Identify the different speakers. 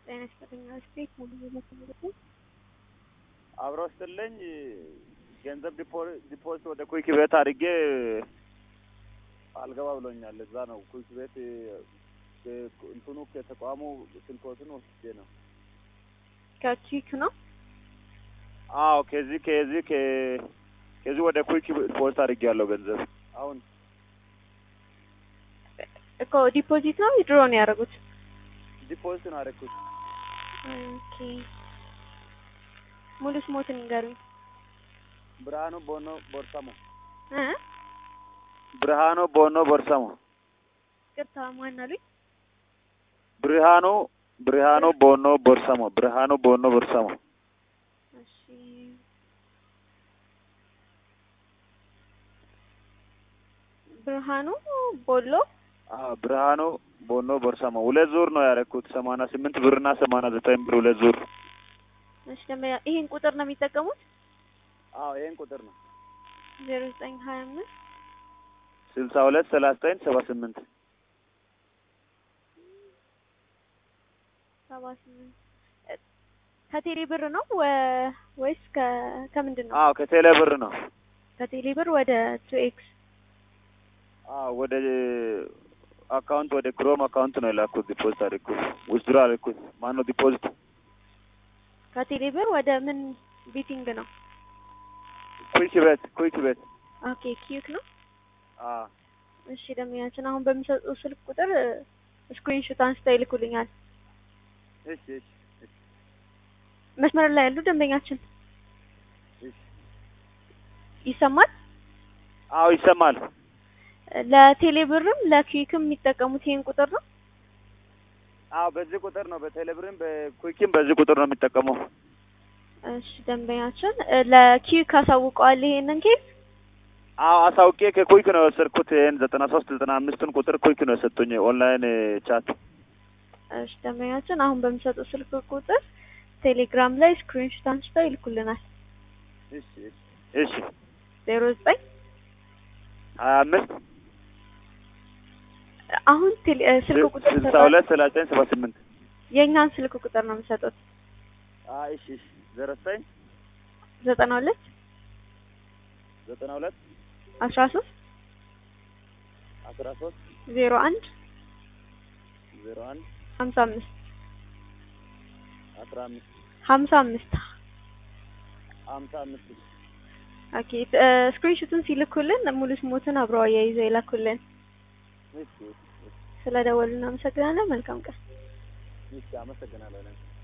Speaker 1: ጤና ይስጥልኝ። ስቴት ሙሉ በመሰለኝ
Speaker 2: አብሮ ስጥልኝ ገንዘብ ዲፖዚት ወደ ኩዊክ ቤት አድርጌ አልገባ ብሎኛል። እዛ ነው ኩዊክ ቤት እንትኑ ከተቋሙ ስልኮትን ወስጄ ነው።
Speaker 1: ከቺክ ነው።
Speaker 2: አዎ ከዚህ ከዚህ ከዚህ ወደ ኩዊክ ዲፖዚት አድርጌ ያለው ገንዘብ አሁን
Speaker 1: እኮ ዲፖዚት ነው ድሮ ነው ያደረጉት።
Speaker 2: ዲፖዚት ነው አደረኩት።
Speaker 1: ኦኬ ሙሉ ስሞትን ንገሩኝ።
Speaker 2: ብርሃኑ ቦኖ ቦርሳሞ
Speaker 1: እ
Speaker 2: ብርሃኑ ቦኖ ቦርሳሞ
Speaker 1: ቅርታ ማን አሉኝ?
Speaker 2: ብርሃኑ ብርሃኑ ቦኖ ቦርሳሞ ብርሃኑ ቦኖ ቦርሳሞ
Speaker 1: እሺ ብርሃኑ ቦሎ
Speaker 2: አዎ ብርሃኑ ቦኖ ቦርሳሞ ሁለት ዙር ነው ያደረኩት። ሰማንያ ስምንት ብርና ሰማንያ ዘጠኝ ብር ሁለት ዙር።
Speaker 1: እሺ ደግሞ ይሄን ቁጥር ነው የሚጠቀሙት?
Speaker 2: አዎ ይሄን ቁጥር ነው
Speaker 1: ዜሮ ዘጠኝ ሀያ አምስት
Speaker 2: ስልሳ ሁለት ሰላሳ ዘጠኝ ሰባ ስምንት
Speaker 1: ሰባ ስምንት ከቴሌ ብር ነው ወ- ወይስ ከ ከምንድን ነው?
Speaker 2: አዎ ከቴሌ ብር ነው።
Speaker 1: ከቴሌ ብር ወደ ቱ ኤክስ
Speaker 2: አዎ ወደ አካውንት ወደ ክሮም አካውንት ነው የላኩት። ዲፖዚት አድርኩት ውስድሮ አድርኩት። ማነው ዲፖዚት
Speaker 1: ከቴሌ ብር ወደ ምን ቤቲንግ ነው?
Speaker 2: ኩዊክ ቤት ኩዊክ ቤት
Speaker 1: ኦኬ ኪዩክ ነው።
Speaker 2: አዎ
Speaker 1: እሺ ደንበኛችን አሁን በሚሰጡ ስልክ ቁጥር ስክሪንሾት አንስተው ይልኩልኛል።
Speaker 2: እሺ እሺ እሺ
Speaker 1: መስመር ላይ ያሉ ደንበኛችን
Speaker 2: እሺ
Speaker 1: ይሰማል።
Speaker 2: አዎ ይሰማል።
Speaker 1: ለቴሌ ብርም ለኪዩክም የሚጠቀሙት ይሄን ቁጥር ነው።
Speaker 2: አዎ በዚህ ቁጥር ነው። በቴሌ ብርም በኩዊክም በዚህ ቁጥር ነው የሚጠቀመው።
Speaker 1: እሺ ደንበኛችን ለኪዩክ አሳውቀዋል ይሄንን ኬስ።
Speaker 2: አዎ አሳውቄ ከኩዊክ ነው የወሰድኩት። ይሄን ዘጠና ሶስት ዘጠና አምስቱን ቁጥር ኩዊክ ነው የሰጡኝ ኦንላይን ቻት።
Speaker 1: እሺ ደንበኛችን አሁን በሚሰጡ ስልክ ቁጥር ቴሌግራም ላይ ስክሪንሾት አንስተው ይልኩልናል።
Speaker 2: እሺ እሺ እሺ
Speaker 1: ዜሮ ዘጠኝ
Speaker 2: ሀያ አምስት
Speaker 1: አሁን ቴሌ- እ ስልክ ቁጥር
Speaker 2: ስልሳ
Speaker 1: ሰጠዋል።
Speaker 2: ሁለት ሰላሳ ዘጠኝ ሰባ ስምንት
Speaker 1: የእኛን ስልክ ቁጥር ነው የሚሰጡት።
Speaker 2: አዎ እሺ እሺ ዜሮ ዘጠኝ
Speaker 1: ዘጠና ሁለት
Speaker 2: ዘጠና ሁለት
Speaker 1: አስራ ሶስት
Speaker 2: አስራ ሶስት
Speaker 1: ዜሮ አንድ
Speaker 2: ዜሮ አንድ
Speaker 1: ሀምሳ አምስት
Speaker 2: አስራ አምስት
Speaker 1: ሀምሳ አምስት
Speaker 2: ሀምሳ አምስት
Speaker 1: ኦኬ ስክሪንሾቱን ሲልኩልን ሙሉ ስሞትን አብረው አያይዘው ይላኩልን።
Speaker 2: እሺ እሺ
Speaker 1: ስለ ደወሉ እናመሰግናለን። መልካም ቀን።
Speaker 2: እሺ አመሰግናለሁ።